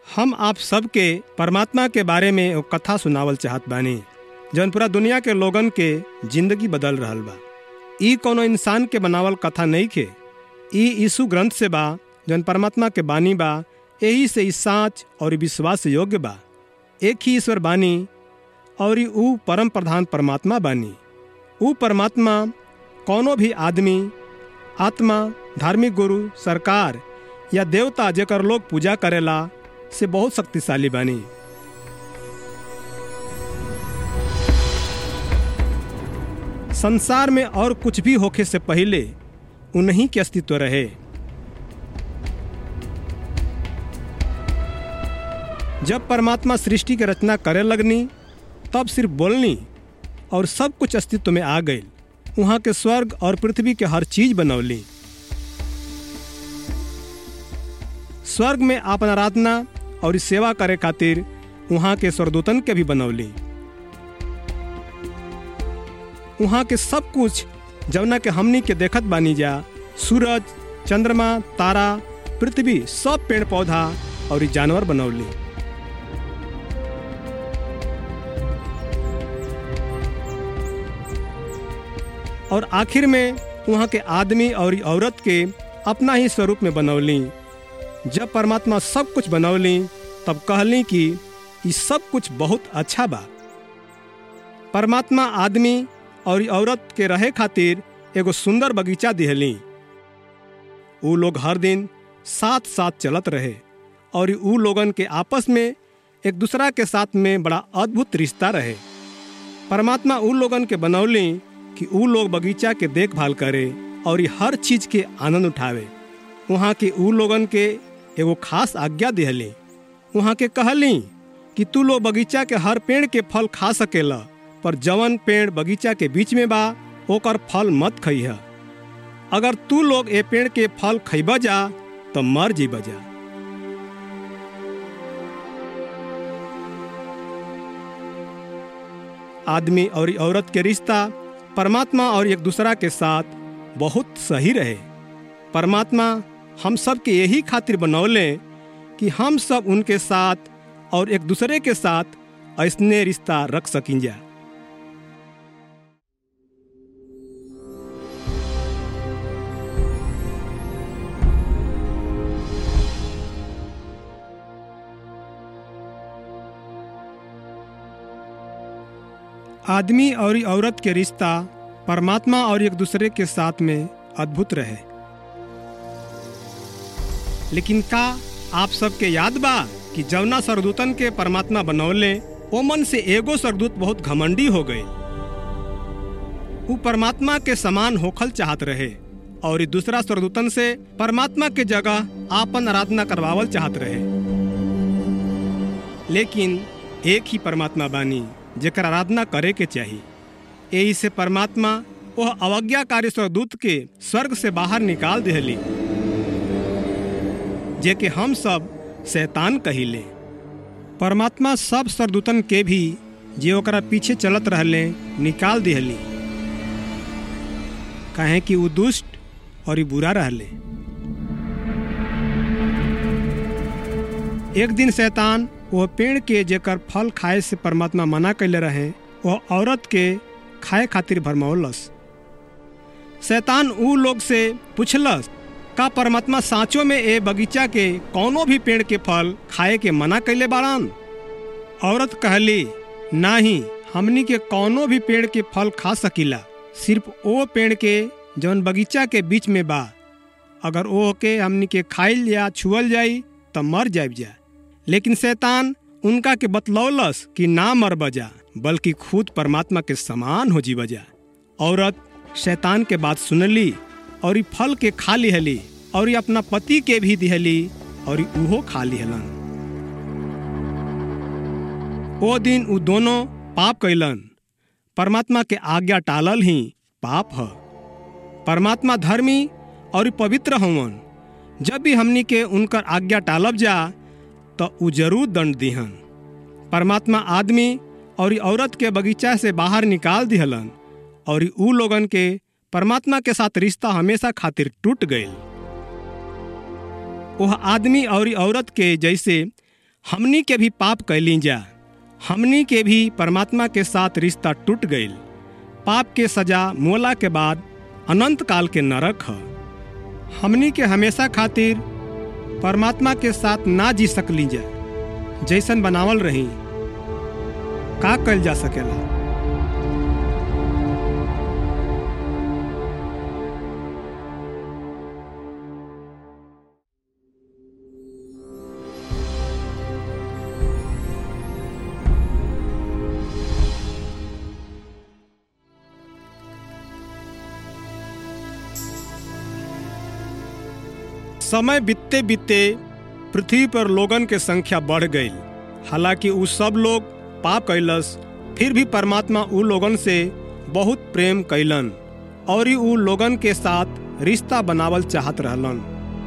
हम आप सबके परमात्मा के बारे में एगो कथा सुनावल चाहत बानी जौन पूरा दुनिया के लोगन के जिंदगी बदल रहल बा ई कोनो इंसान के बनावल कथा नहीं खे ई यीशु ग्रंथ से बा जौन परमात्मा के बानी बा यही से ई साँच और विश्वास योग्य बा एक ही ईश्वर बानी और ऊ परम प्रधान परमात्मा बानी ऊ परमात्मा कोनो भी आदमी आत्मा धार्मिक गुरु सरकार या देवता जेकर लोग पूजा करेला से बहुत शक्तिशाली बानी संसार में और कुछ भी होखे से पहले उन्हीं के अस्तित्व रहे जब परमात्मा सृष्टि की रचना करे लगनी तब सिर्फ बोलनी और सब कुछ अस्तित्व में आ गई वहाँ के स्वर्ग और पृथ्वी के हर चीज बनौली स्वर्ग में आपन आराधना और सेवा करे खातिर वहाँ के स्वर्गदूतन के भी बनौली वहाँ के सब कुछ जवना के हमनी के देखत बानी जा सूरज चंद्रमा तारा पृथ्वी सब पेड़ पौधा और जानवर बनौली और आखिर में वहाँ के आदमी और औरत के अपना ही स्वरूप में बनौली जब परमात्मा सब कुछ बनौली तब कहली कि ये सब कुछ बहुत अच्छा बा परमात्मा आदमी और औरत के रहे खातिर एगो सुंदर बगीचा दिहली ऊ लोग हर दिन साथ साथ चलत रहे और ऊ लोगन के आपस में एक दूसरा के साथ में बड़ा अद्भुत रिश्ता रहे परमात्मा ऊ लोगन के बनौली कि ऊ लोग बगीचा के देखभाल करे और हर चीज के आनंद उठावे वहाँ के ऊ लोगन के एगो खास आज्ञा दिहली वहाँ के कहली कि तू लोग बगीचा के हर पेड़ के फल खा सकेला पर जवन पेड़ बगीचा के बीच में बा ओकर फल मत खइह अगर तू लोग ए पेड़ के फल खइब जा तो मर जीब जा आदमी और औरत के रिश्ता परमात्मा और एक दूसरा के साथ बहुत सही रहे परमात्मा हम सब के यही खातिर बनौले कि हम सब उनके साथ और एक दूसरे के साथ ऐसने रिश्ता रख सकिन जा आदमी और औरत के रिश्ता परमात्मा और एक दूसरे के साथ में अद्भुत रहे लेकिन का आप सबके याद बा कि जवना सरदूतन के परमात्मा बनौले ओ मन से एगो सरदूत बहुत घमंडी हो गए वो परमात्मा के समान होखल चाहत रहे और दूसरा सरदूतन से परमात्मा के जगह आपन आराधना करवावल चाहत रहे लेकिन एक ही परमात्मा बानी जेकर आराधना करे के चाहिए यही से परमात्मा वह अवज्ञाकारी स्वरदूत के स्वर्ग से बाहर निकाल दिहली जे के हम सब शैतान कहिले परमात्मा सब सरदूतन के भी जे ओकरा पीछे चलत रहले निकाल दिहली काहे कि वो दुष्ट और बुरा रहले एक दिन शैतान वह पेड़ के जेकर फल खाए से परमात्मा मना कैले रहे वह औरत के खाए खातिर भरमौलस शैतान ऊ लोग से पूछलस का परमात्मा साँचों में ए बगीचा के कौनो भी पेड़ के फल खाए के मना कैले बाड़न औरत कहली नाही हमनी के कौनो भी पेड़ के फल खा सकीला सिर्फ ओ पेड़ के जौन बगीचा के बीच में बा अगर ओ के हमनी के खाइल या छुअल जाई तो मर जाब जा लेकिन शैतान उनका के बतलौलस कि ना मर बजा बल्कि खुद परमात्मा के समान हो जी बजा औरत शैतान के बात सुनली और ई फल के खा लिहली और अपना पति के भी दिहली और उहो खा लिहलन ओ दिन उ दोनों पाप कैलन परमात्मा के आज्ञा टालल ही पाप ह परमात्मा धर्मी और पवित्र हवन जब भी हमनी के उनकर आज्ञा टालब जा तो उ जरूर दंड दिहन परमात्मा आदमी और औरत के बगीचा से बाहर निकाल दिहलन और ऊ लोगन के परमात्मा के साथ रिश्ता हमेशा खातिर टूट गए वह आदमी और औरत के जैसे हमनी के भी पाप कैली जा हमनी के भी परमात्मा के साथ रिश्ता टूट गईल पाप के सजा मोला के बाद अनंत काल के नरक ह हमनी के हमेशा खातिर परमात्मा के साथ ना जी सकली जा जैसन बनावल रही का कल जा सकेला समय बीतते बीतते पृथ्वी पर लोगन के संख्या बढ़ गई हालांकि उ सब लोग पाप कैलस फिर भी परमात्मा उ लोगन से बहुत प्रेम कैलन और उ लोगन के साथ रिश्ता बनावल चाहत रहलन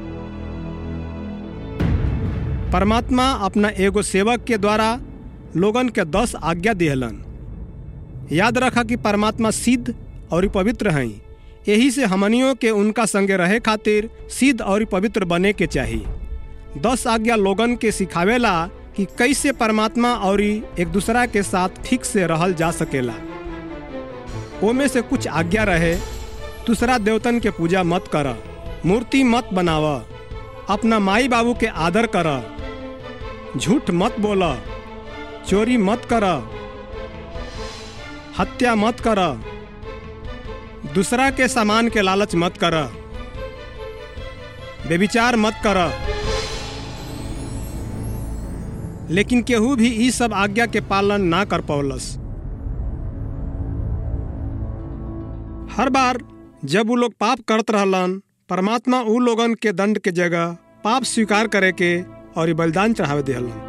परमात्मा अपना एगो सेवक के द्वारा लोगन के दस आज्ञा दिहलन याद रखा कि परमात्मा सिद्ध और पवित्र हैं यही से हमनियों के उनका संगे रहे खातिर सिद्ध और पवित्र बने के चाहिए दस आज्ञा लोगन के सिखावेला कि कैसे परमात्मा और एक दूसरा के साथ ठीक से रहल जा सकेला ओमे से कुछ आज्ञा रहे दूसरा देवतन के पूजा मत कर मूर्ति मत बनाव अपना माई बाबू के आदर कर झूठ मत बोल चोरी मत कर हत्या मत कर दूसरा के सामान के लालच मत कर बेविचार मत कर लेकिन केहू भी ई सब आज्ञा के पालन ना कर पौलस हर बार जब वो लोग पाप करत रहलन परमात्मा उ लोगन के दंड के जगह पाप स्वीकार करे के और बलिदान चढ़ावे दिहलन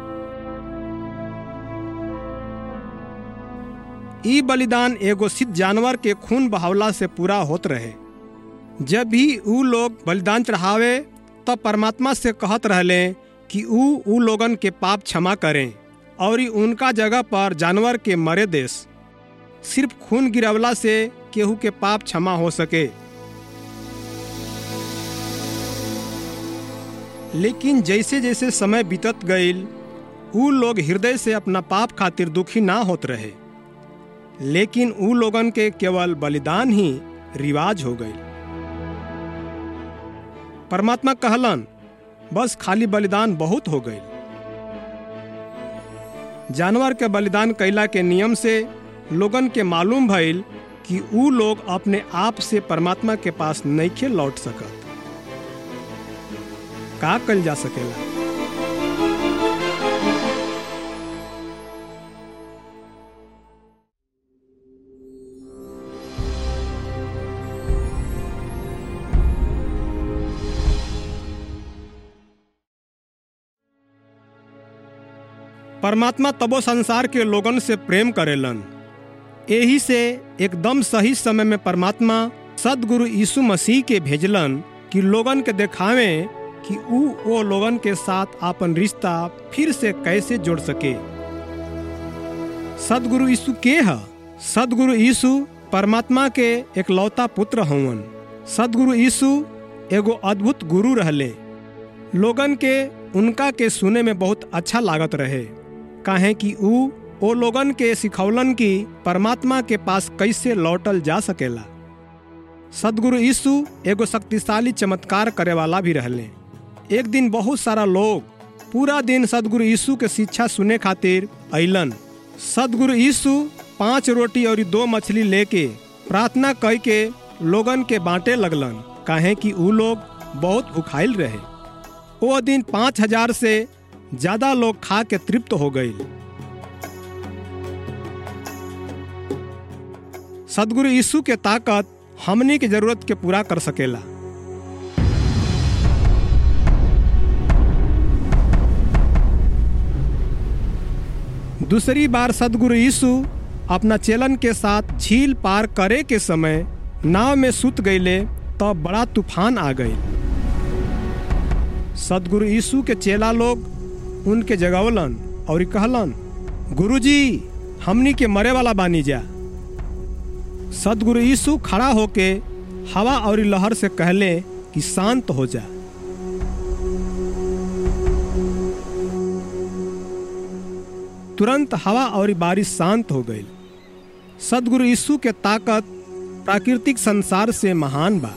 ई बलिदान एगो सिद्ध जानवर के खून बहावला से पूरा होत रहे जब भी ऊ लोग बलिदान चढ़ावे तब परमात्मा से कहत रहले कि ऊ ऊ लोगन के पाप क्षमा करें और उनका जगह पर जानवर के मरे देश सिर्फ खून गिरवला से केहू के पाप क्षमा हो सके लेकिन जैसे जैसे समय बीतत गईल ऊ लोग हृदय से अपना पाप खातिर दुखी ना होत रहे लेकिन ऊ लोगन के केवल बलिदान ही रिवाज हो गई परमात्मा कहलन बस खाली बलिदान बहुत हो गई जानवर के बलिदान कैला के नियम से लोगन के मालूम भइल कि ऊ लोग अपने आप से परमात्मा के पास नईखे लौट सकत का कल जा सकेला परमात्मा तबो संसार के लोगन से प्रेम करेलन यही से एकदम सही समय में परमात्मा सदगुरु यीशु मसीह के भेजलन कि लोगन के देखावे कि ऊ वो लोगन के साथ आपन रिश्ता फिर से कैसे जोड़ सके सदगुरु यीशु के ह सदगुरु यीशु परमात्मा के एक लौता पुत्र हवन सदगुरु यीशु एगो अद्भुत गुरु रहले लोगन के उनका के सुने में बहुत अच्छा लागत रहे काहे कि ऊ ओ लोगन के सिखौलन की परमात्मा के पास कैसे लौटल जा सकेला सदगुरु यीशु एगो शक्तिशाली चमत्कार करे वाला भी रहले एक दिन बहुत सारा लोग पूरा दिन सदगुरु यीशु के शिक्षा सुने खातिर अइलन सदगुरु यीशु पांच रोटी और दो मछली लेके प्रार्थना कह के लोगन के बांटे लगलन काहे कि ऊ लोग बहुत भुखाइल रहे वो दिन पाँच हजार से ज्यादा लोग खा के तृप्त हो गए सदगुरु यीशु के ताकत हमनी के जरूरत के पूरा कर सकेला दूसरी बार सदगुरु यीशु अपना चेलन के साथ झील पार करे के समय नाव में सुत गईले तो बड़ा तूफान आ गई सदगुरु यीशु के चेला लोग उनके जगवलन और कहलन गुरुजी हमनी के मरे वाला बानी जा सदगुरु यीशु खड़ा होके हवा और लहर से कहले कि शांत हो जा तुरंत हवा और बारिश शांत हो गई सदगुरु यीशु के ताकत प्राकृतिक संसार से महान बा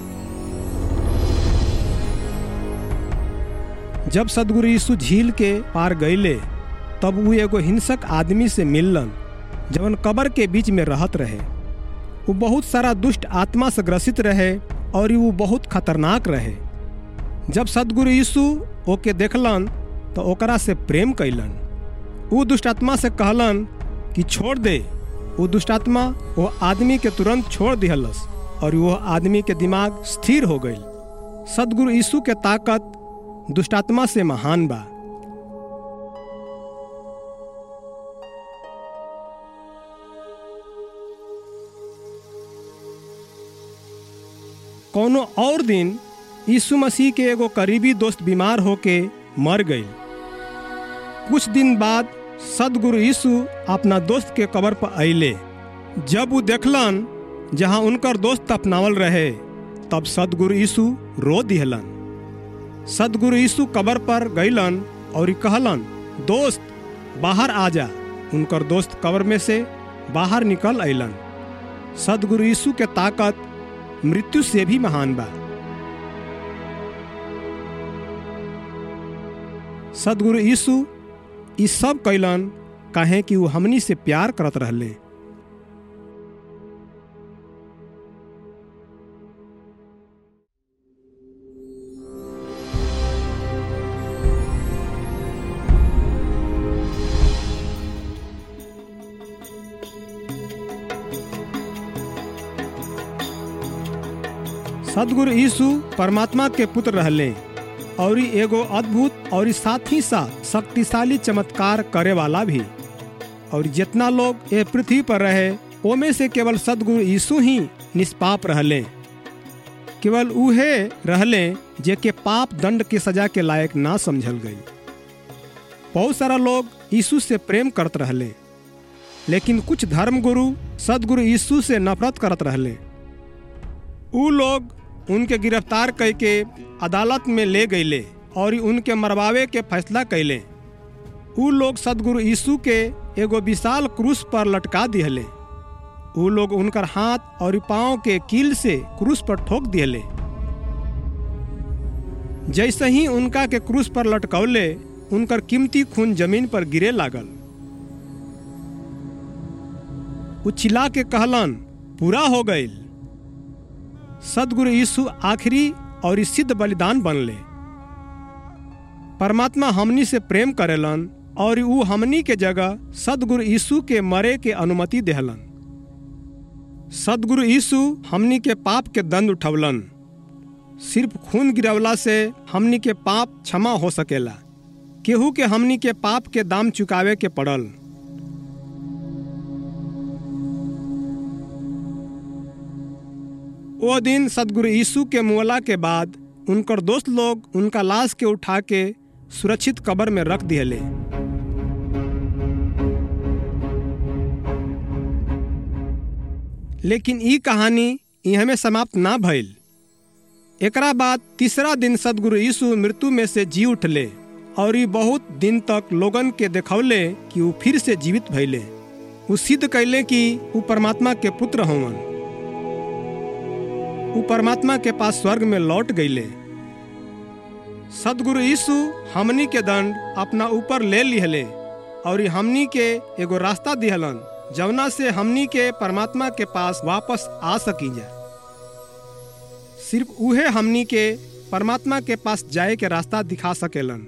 जब सदगुरु यीशु झील के पार गईले तब वो एगो हिंसक आदमी से मिललन जवन कबर के बीच में रहत रहे वो बहुत सारा दुष्ट आत्मा से ग्रसित रहे और वो बहुत खतरनाक रहे जब सदगुरु यीशु ओके देखलन तो ओकरा से प्रेम कैलन वो दुष्टात्मा से कहलन कि छोड़ दे वो दुष्टात्मा वो आदमी के तुरंत छोड़ दिहलस और वो आदमी के दिमाग स्थिर हो गई सदगुरु यीशु के ताकत दुष्टात्मा से महान बा कोनो और दिन यीशु मसीह के एगो करीबी दोस्त बीमार होके मर गई कुछ दिन बाद सदगुरु यीशु अपना दोस्त के कबर पर अले जब वो देखलन जहाँ उनकर दोस्त अपनावल रहे तब सदगुरु यीशु रो दिहलन सदगुरु यीशु कबर पर गईलन और कहलन दोस्त बाहर आ जा उनकर दोस्त कबर में से बाहर निकल अलन सदगुरु यीशु के ताकत मृत्यु से भी महान बा सदगुरु यीशु ई सब कैलन काहे कि वो हमनी से प्यार करत रहले सदगुरु यीशु परमात्मा के पुत्र रहले और एगो अद्भुत और साथ ही साथ शक्तिशाली चमत्कार करे वाला भी और जितना लोग ये पृथ्वी पर रहे ओमे से केवल सदगुरु यीशु ही निष्पाप रहले केवल उहे रहले जे के पाप दंड के सजा के लायक ना समझल गई बहुत सारा लोग यीशु से प्रेम करत रहले लेकिन कुछ धर्म गुरु सदगुरु यीशु से नफरत करत रहले उ लोग उनके गिरफ्तार करके अदालत में ले गईले और उनके मरवावे के फैसला कैले उ लोग सदगुरु यीशु के एगो विशाल क्रूस पर लटका दिहले उ लोग उनकर हाथ और पांव के कील से क्रूस पर ठोक दिहले जैसे ही उनका के क्रूस पर लटकौले उनकर कीमती खून जमीन पर गिरे लागल उ चिल्ला के कहलन पूरा हो गईल सदगुरु यीशु आखिरी और सिद्ध बलिदान बनले परमात्मा हमनी से प्रेम करेलन और ऊ हमनी के जगह सदगुरु यीशु के मरे के अनुमति देहलन सदगुरु यीशु हमनी के पाप के दंड उठवलन सिर्फ खून गिरवला से हमनी के पाप क्षमा हो सकेला केहू के हमनी के पाप के दाम चुकावे के पड़ल वो दिन सदगुरु यीशु के मुअला के बाद उनकर दोस्त लोग उनका लाश के उठा के सुरक्षित कबर में रख दिहले लेकिन ई कहानी यहाँ में समाप्त ना भइल एकरा बाद तीसरा दिन सदगुरु यीशु मृत्यु में से जी उठले और ई बहुत दिन तक लोगन के देखौले कि वो फिर से जीवित भइले वो सिद्ध कैले कि वो परमात्मा के पुत्र होवन वो परमात्मा के पास स्वर्ग में लौट गईले सदगुरु यीशु हमनी के दंड अपना ऊपर ले लिहले और हमनी के एगो रास्ता दिहलन जवना से हमनी के परमात्मा के पास वापस आ सकी जा सिर्फ उहे हमनी के परमात्मा के पास जाए के रास्ता दिखा सकेलन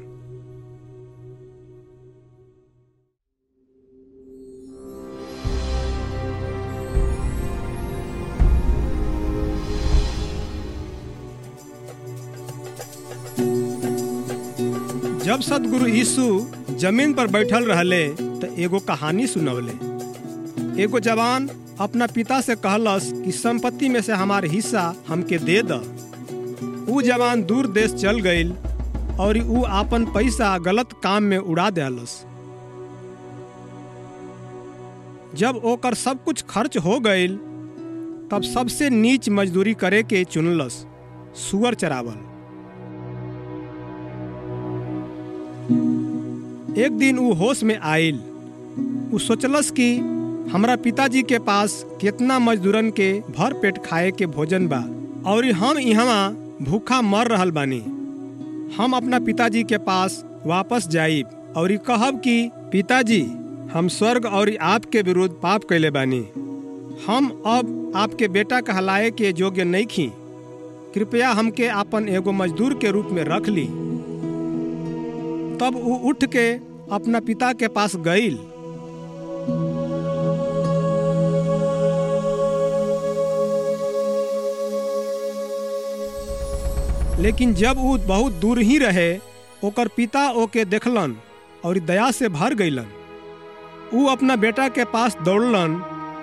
जब सदगुरु यीशु जमीन पर बैठल रहले तो एगो कहानी सुनवले एगो जवान अपना पिता से कहलस कि संपत्ति में से हमार हिस्सा हमके दे द ऊ जवान दूर देश चल गईल और ऊ आपन पैसा गलत काम में उड़ा देलस जब ओकर सब कुछ खर्च हो गईल तब सबसे नीच मजदूरी करे के चुनलस सुअर चरावल एक दिन ऊ होश में आयल उ सोचलस कि हमरा पिताजी के पास कितना मजदूरन के भर पेट खाए के भोजन बा और हम यहाँ भूखा मर रहल बानी हम अपना पिताजी के पास वापस जाइब और कहब कि पिताजी हम स्वर्ग और आपके विरुद्ध पाप कैले बानी हम अब आपके बेटा कहलाए के योग्य नहीं खी कृपया हमके अपन एगो मजदूर के रूप में रख ली तब वो उठ के अपना पिता के पास गईल लेकिन जब वो बहुत दूर ही रहे ओकर पिता ओके देखलन और दया से भर गईलन ऊ अपना बेटा के पास दौड़लन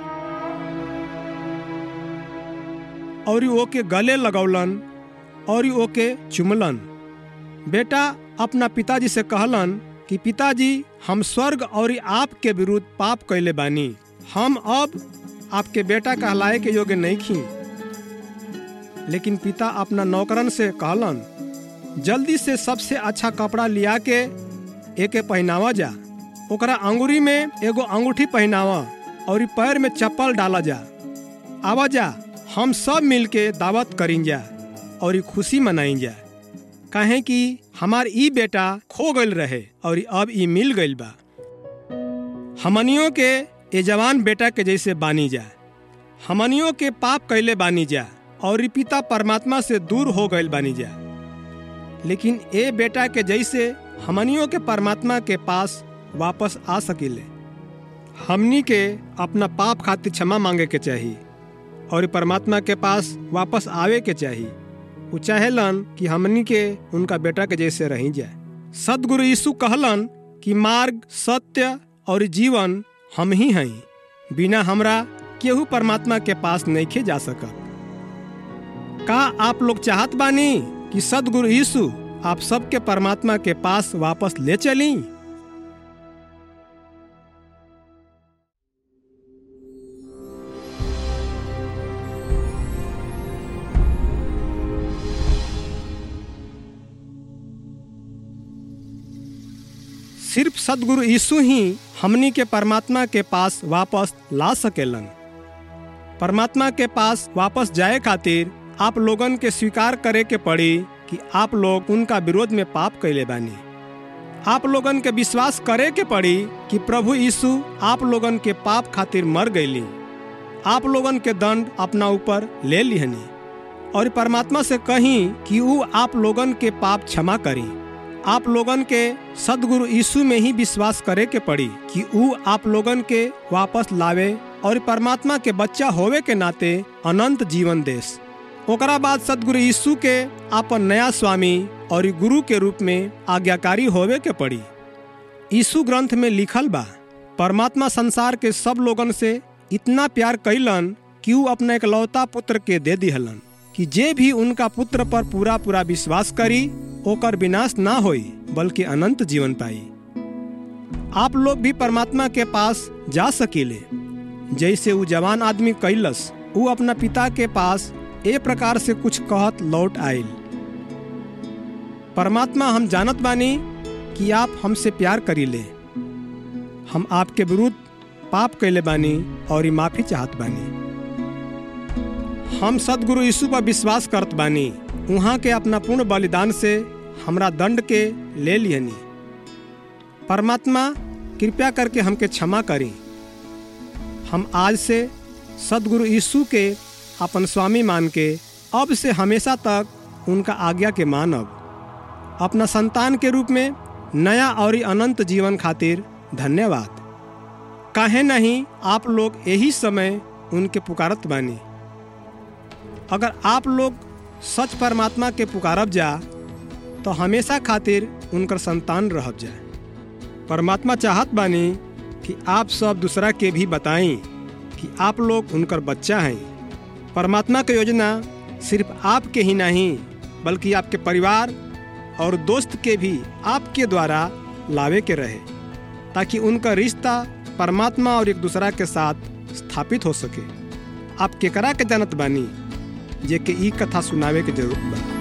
और ओके गले लगौलन और ओके चुमलन बेटा अपना पिताजी से कहलन कि पिताजी हम स्वर्ग और आपके विरुद्ध पाप कैले बानी हम अब आपके बेटा कहलाए के योग्य नहीं खी लेकिन पिता अपना नौकरन से कहलन जल्दी से सबसे अच्छा कपड़ा लिया के एके पहनावा जा ओकरा अंगूरी में एगो अंगूठी पहनावा और पैर में चप्पल डाला जा आवा जा हम सब मिल के दावत करीन जा और खुशी मनाइन जा काहे कि हमार ई बेटा खो गईल रहे और अब ई मिल गईल बा हमनियों के ए जवान बेटा के जैसे बानी जा हमनियों के पाप कैले बानी जा और पिता परमात्मा से दूर हो गईल बानी जा लेकिन ए बेटा के जैसे हमनियों के परमात्मा के पास वापस आ सकिले हमनी के अपना पाप खातिर क्षमा मांगे के चाहिए और परमात्मा के पास वापस आवे के चाहिए वो चाहेलन कि हमनी के उनका बेटा के जैसे रही जाए सदगुरु यीशु कहलन कि मार्ग सत्य और जीवन हम ही हैं बिना हमरा केहू परमात्मा के पास नहीं जा सकत का आप लोग चाहत बानी कि सदगुरु यीशु आप सबके परमात्मा के पास वापस ले चली सिर्फ सदगुरु यीशु ही हमनी के परमात्मा के पास वापस ला सकेलन परमात्मा के पास वापस जाए खातिर आप लोगन के स्वीकार करे के पड़ी कि आप लोग उनका विरोध में पाप कैले बानी आप लोगन के विश्वास करे के पड़ी कि प्रभु यीशु आप लोगन के पाप खातिर मर गईली आप लोगन के दंड अपना ऊपर ले लिहनी और परमात्मा से कही कि वो आप लोगन के पाप क्षमा करी आप लोगन के सदगुरु यीशु में ही विश्वास करे के पड़ी कि वो आप लोगन के वापस लावे और परमात्मा के बच्चा होवे के नाते अनंत जीवन देश ओकरा बाद सदगुरु यीशु के अपन नया स्वामी और गुरु के रूप में आज्ञाकारी होवे के पड़ी यीशु ग्रंथ में लिखल बा परमात्मा संसार के सब लोगन से इतना प्यार कैलन कि वो अपना इकलौता पुत्र के दे दिहलन कि जे भी उनका पुत्र पर पूरा पूरा विश्वास करी ओकर विनाश ना होई बल्कि अनंत जीवन पाई आप लोग भी परमात्मा के पास जा सकीले जैसे वो जवान आदमी कैलस वो अपना पिता के पास ए प्रकार से कुछ कहत लौट आयल परमात्मा हम जानत बानी कि आप हमसे प्यार करीले हम आपके विरुद्ध पाप कैले बानी और ई माफी चाहत बानी हम सदगुरु यीशु पर विश्वास करत बानी वहाँ के अपना पूर्ण बलिदान से हमरा दंड के ले लियनी परमात्मा कृपया करके हमके क्षमा करी हम आज से सदगुरु यीशु के अपन स्वामी मान के अब से हमेशा तक उनका आज्ञा के मानब अपना संतान के रूप में नया और अनंत जीवन खातिर धन्यवाद काहे नहीं आप लोग यही समय उनके पुकारत बानी अगर आप लोग सच परमात्मा के पुकारब जा तो हमेशा खातिर उनकर संतान रहब जा परमात्मा चाहत बानी कि आप सब दूसरा के भी बताएं कि आप लोग उनकर बच्चा हैं परमात्मा की योजना सिर्फ आपके ही नहीं बल्कि आपके परिवार और दोस्त के भी आपके द्वारा लावे के रहे ताकि उनका रिश्ता परमात्मा और एक दूसरा के साथ स्थापित हो सके आप केकरा के जानत बानी जे के ई कथा सुनावे के जरूरत बा